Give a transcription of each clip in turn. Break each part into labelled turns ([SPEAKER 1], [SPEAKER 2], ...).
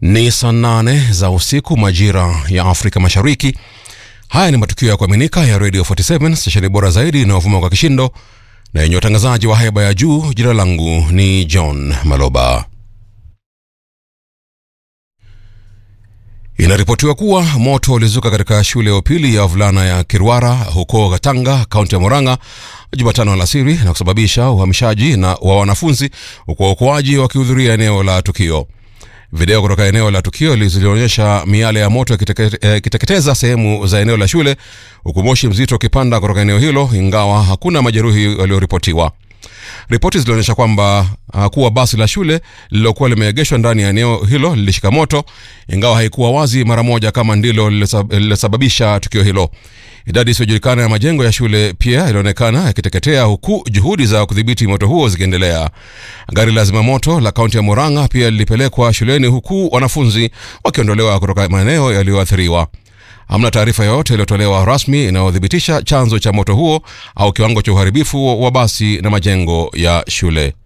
[SPEAKER 1] Ni saa nane za usiku majira ya Afrika Mashariki. Haya ni matukio ya kuaminika ya Radio 47 stesheni bora zaidi inayovuma kwa kishindo na yenye utangazaji wa haiba ya juu. Jina langu ni John Maloba. Inaripotiwa kuwa moto ulizuka katika shule ya upili ya wavulana ya Kirwara huko Katanga, kaunti ya Murang'a Jumatano alasiri na kusababisha uhamishaji na wa wanafunzi huku waokoaji wakihudhuria eneo la tukio. Video kutoka eneo la tukio zilionyesha miale ya moto ikiteketeza sehemu za eneo la shule huku moshi mzito ukipanda kutoka eneo hilo, ingawa hakuna majeruhi walioripotiwa. Ripoti zilionyesha kwamba uh, kuwa basi la shule lililokuwa limeegeshwa ndani ya eneo hilo lilishika moto, ingawa haikuwa wazi mara moja kama ndilo lililosababisha tukio hilo. Idadi isiyojulikana ya majengo ya shule pia ilionekana yakiteketea huku juhudi za kudhibiti moto huo zikiendelea. Gari la zimamoto la kaunti ya Murang'a pia lilipelekwa shuleni huku wanafunzi wakiondolewa kutoka maeneo yaliyoathiriwa. Hamna taarifa yoyote iliyotolewa rasmi inayothibitisha chanzo cha moto huo au kiwango cha uharibifu wa basi na majengo ya shule.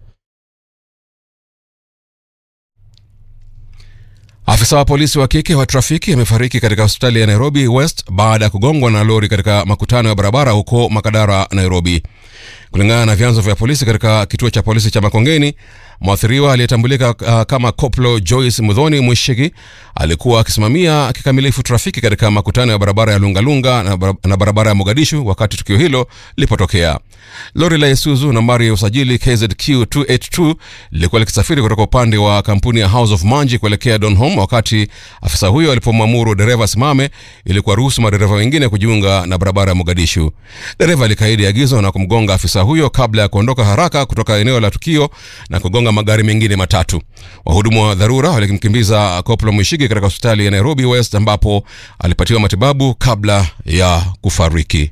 [SPEAKER 1] Afisa wa polisi wa kike wa trafiki amefariki katika hospitali ya Nairobi West baada ya kugongwa na lori katika makutano ya barabara huko Makadara, Nairobi. Kulingana na vyanzo vya polisi katika kituo cha polisi cha Makongeni, mwathiriwa aliyetambulika uh, kama Koplo Joyce Mudhoni Mwishiki alikuwa akisimamia kikamilifu trafiki katika makutano ya barabara ya Lungalunga na, bar na barabara ya Mogadishu wakati tukio hilo lilipotokea. Lori la Isuzu nambari ya usajili KZQ 282 lilikuwa likisafiri kutoka upande wa kampuni ya House of Manji kuelekea Donholm wakati afisa huyo alipomwamuru dereva simame ili kuwaruhusu madereva wengine kujiunga na barabara ya Mogadishu. Dereva alikaidi agizo na kumgonga afisa huyo kabla ya kuondoka haraka kutoka eneo la tukio na kugonga magari mengine matatu. Wahudumu wa dharura walikimkimbiza Koplo Mwishigi katika hospitali ya Nairobi West ambapo alipatiwa matibabu kabla ya kufariki.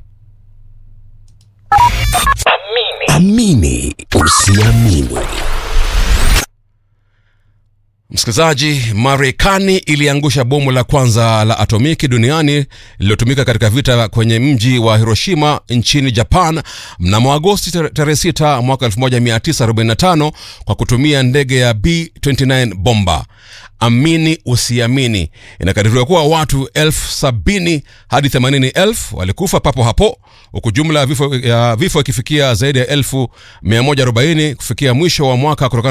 [SPEAKER 2] Amini usiamini.
[SPEAKER 1] Msikilizaji, Marekani iliangusha bomu la kwanza la atomiki duniani lililotumika katika vita kwenye mji wa Hiroshima nchini Japan mnamo Agosti tarehe 6 mwaka 1945 kwa kutumia ndege ya B29 bomba. Amini usiamini, inakadiriwa kuwa watu elfu sabini hadi themanini elfu walikufa papo hapo, huku jumla ya vifo, ya vifo ikifikia zaidi ya elfu 140 kufikia mwisho wa mwaka kutokana